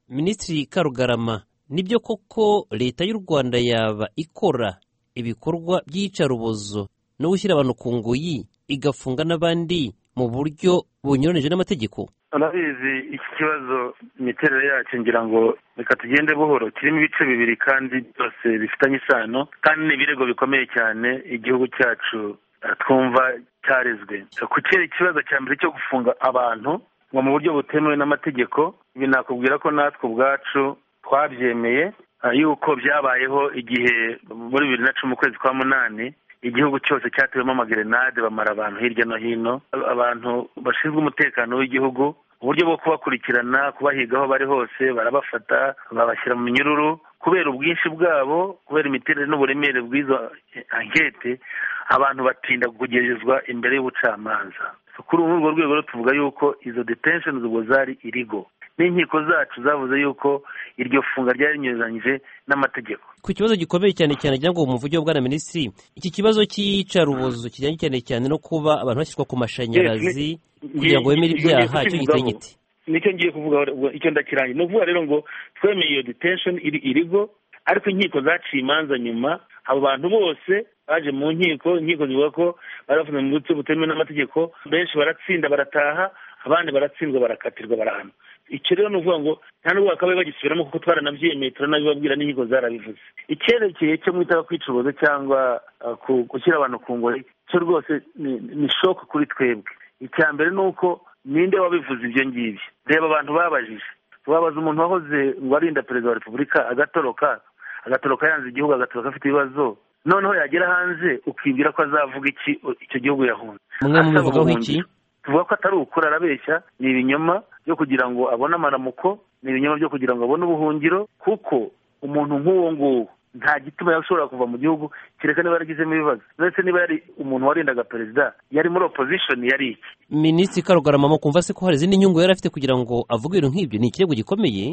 minisitiri karugarama nibyo koko leta y'u rwanda yaba ikora ibikorwa by'iyicarubozo no gushyira abantu ku nguyi igafunga n'abandi mu buryo bunyuranyije n'amategeko urabizi iki kibazo imiterere yacyo ngira ngo reka tugende buhoro kirimo ibice bibiri kandi byose bifitanye isano kandi ni ibirego bikomeye cyane igihugu cyacu twumva cyarezwe ku kibazo cya mbere cyo gufunga abantu ngo mu buryo butemewe n'amategeko ibi nakubwira ko natwe ubwacu twabyemeye yuko byabayeho igihe muri bibiri na cumi ukwezi kwa munani igihugu cyose cyatewemo amagerenade bamara abantu hirya no hino abantu bashinzwe umutekano w'igihugu uburyo bwo kubakurikirana kubahiga aho bari hose barabafata babashyira mu minyururu kubera ubwinshi bwabo kubera imiterere n'uburemere bw'izo ankete abantu batinda kugerezwa imbere y'ubucamanza kuri urwo rwego tuvuga yuko izo detensheni ubwo zari irigo n'inkiko zacu zavuze yuko iryo funga ryari rinyuranyije n'amategeko ku kibazo gikomeye cyane cyane ngo mu mvugo bwa na minisitiri iki kibazo cy'iyicarubozo kijyanye cyane cyane no kuba abantu bashyirwa ku mashanyarazi kugira ngo bemere ibyaha cyo giteye igiti nicyo ngiye kuvuga icyo ndakirangiye ni ukuvuga rero ngo twemeye iyo detensheni iri irigo ariko inkiko zaciye imanza nyuma abo bantu bose baje mu nkiko inkiko zivuga ko bari bafunze mu buryo butemewe n'amategeko benshi baratsinda barataha abandi baratsindwa barakatirwa barahanwa icyo rero ni ukuvuga ngo nta nubwo bakabaye bagisubiramo kuko twaranabyemeye turanabibabwira n'inkiko zarabivuze icyerekeye cyo mwita kwicuruza cyangwa gushyira abantu ku ngori cyo rwose ni shoke kuri twebwe icya mbere ni uko ninde wabivuze ibyo ngibyo reba abantu babajije wabaza umuntu wahoze ngo arinda perezida wa repubulika agatoroka agatoroka yanze igihugu agatoroka afite ibibazo noneho yagera hanze ukibwira ko azavuga iki icyo gihugu yahunze mwe mubivugaho iki tuvuga ko atari ukuri arabeshya ni ibinyoma byo kugira ngo abone amaramuko ni ibinyoma byo kugira ngo abone ubuhungiro kuko umuntu nk'uwo nguwo nta gituma yashobora kuva mu gihugu kereka niba yaragizemo ibibazo ndetse niba yari umuntu warindaga perezida yari muri opozishoni yari iki minisitiri karugarama kumva se ko hari izindi nyungu yari afite kugira ngo avuge ibintu nk'ibyo ni ikirego gikomeye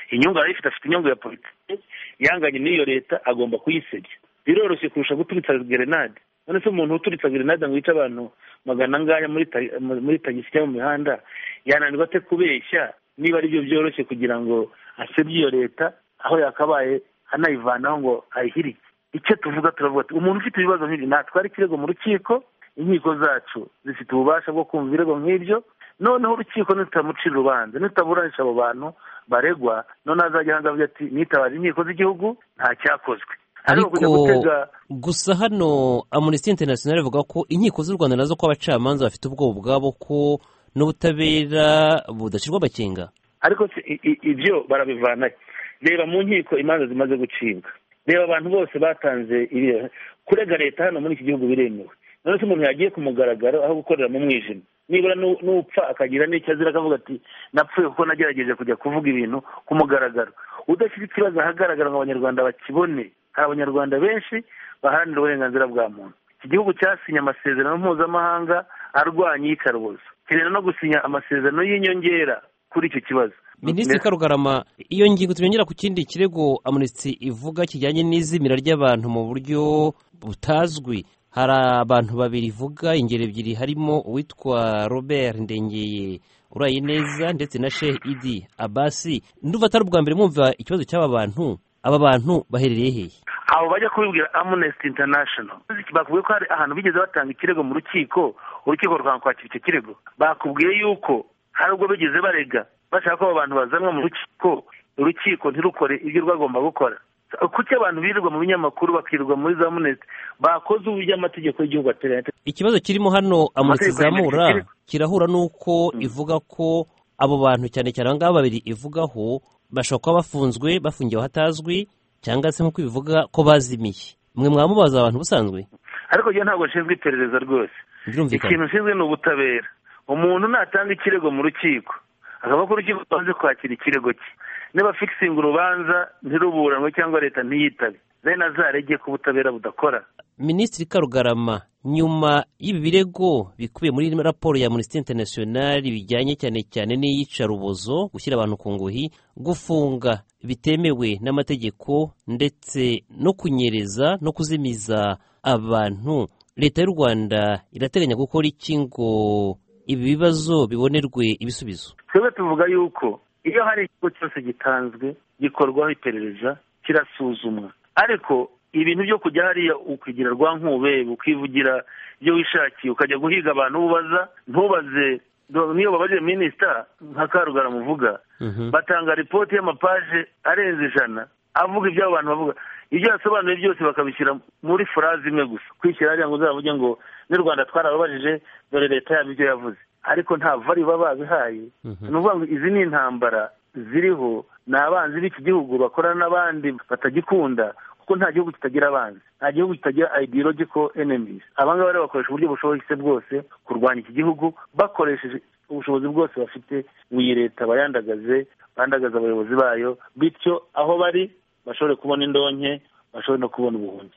inyungu yari ifite afite inyungu ya politiki yanganye n'iyo leta agomba kuyisebya biroroshye kurusha guturitsa gerenade none se umuntu uturitsa gerenade ngo yice abantu magana angaya muri tagisi cyangwa mu mihanda yananirwa ate kubeshya niba aribyo byoroshye kugira ngo asebye iyo leta aho yakabaye anayivanaho ngo ayihirike icyo tuvuga turavuga ati umuntu ufite ibibazo nk'ibyo natwara ikirego mu rukiko inkiko zacu zifite ububasha bwo kumva ibirego nk'ibyo noneho urukiko nitutamucira urubanza nitutaburanisha abo bantu baregwa noneho azajya hanze avuga ati nitabaje inkiko z'igihugu nta cyakozwe ariko gusa hano amunisiti interinasiyonari ivuga ko inkiko z'u rwanda nazo ko abacamanza bafite ubwoba ubwabo ko n'ubutabera budashyirwa amakenga ariko ibyo barabivanayo reba mu nkiko imanza zimaze gucibwa reba abantu bose batanze kurega leta hano muri iki gihugu biremewe none se umuntu yagiye ku mugaragaro aho gukorera mu mwijima nibura n'upfa akagira n'icyo azira akavuga ati napfuye kuko nagerageje kujya kuvuga ibintu ku mugaragaro udashyira ikibazo ahagaragara ngo abanyarwanda bakibone hari abanyarwanda benshi baharanira uburenganzira bwa muntu iki gihugu cyasinye amasezerano mpuzamahanga arwanya iyicarubozo kirera no gusinya amasezerano y'inyongera kuri icyo kibazo minisitiri karugarama iyo ngingo tuyongera ku kindi kirego amunisitiri ivuga kijyanye n'izimira ry'abantu mu buryo butazwi hari abantu babiri ivuga ingero ebyiri harimo uwitwa robert ndengeye uraye neza ndetse na shehe idi abasi nduva atari ubwa mbere mwumva ikibazo cy'aba bantu aba bantu baherereye hehe abo bajya kubibwira amnesty international bakubwiye ko hari ahantu bigeze batanga ikirego mu rukiko urukiko rwanga kwakira icyo kirego bakubwiye yuko hari ubwo bigeze barega bashaka ko abo bantu bazanwa mu rukiko urukiko ntirukore ibyo rwagomba gukora kuki abantu birirwa mu binyamakuru bakirirwa muri za munesi bakoze uburyo amategeko y'igihugu ateranye ikibazo kirimo hano amunesi izamura kirahura n'uko ivuga ko abo bantu cyane cyane aba ngaba babiri ivugaho bashobora kuba bafunzwe bafungiwe ahatazwi cyangwa se nk'uko bivuga ko bazimiye mwe mwamubaza abantu busanzwe ariko iyo ntabwo nshinzwe iperereza rwose ikintu nshinzwe ni ubutabera umuntu natanga ikirego mu rukiko akaba ko urukiko rwaje kwakira ikirego cye niba fikisinga urubanza ntiruburanwe cyangwa leta ntiyitabe bene azarege ko ubutabera budakora minisitiri karugarama nyuma y'ibi birego bikubiye muri raporo ya minisitiri interinasiyonari bijyanye cyane cyane n'iyicarubozo gushyira abantu ku nguhi gufunga bitemewe n'amategeko ndetse no kunyereza no kuzimiza abantu leta y'u rwanda irateganya gukora iki ngo ibi bibazo bibonerwe ibisubizo twebwe tuvuga yuko iyo hari ikigo cyose gitanzwe gikorwaho iperereza kirasuzumwa ariko ibintu byo kujya hariya ukigira rwa nkubebe ukivugira ibyo wishakiye ukajya guhiga abantu ubaza ntubaze niyo babaje minisita nka karugara muvuga batanga ripoti y'amapaje arenze ijana avuga ibyo abantu bavuga ibyo yasobanuye byose bakabishyira muri furazi imwe gusa kwishyira hariya ngo uzavuge ngo n'u rwanda twarababajije dore leta yabo ibyo yavuze ariko nta vari baba babihaye ni ukuvuga ngo izi ni intambara ziriho ni abanzi b'iki gihugu bakorana n'abandi batagikunda kuko nta gihugu kitagira abanzi nta gihugu kitagira ideological enemies abangaba rero bakoresha uburyo bushoboye bwose kurwanya iki gihugu bakoresheje ubushobozi bwose bafite iyi leta bayandagaze bandagaza abayobozi bayo bityo aho bari bashobore kubona indonke bashobore no kubona ubuhunzi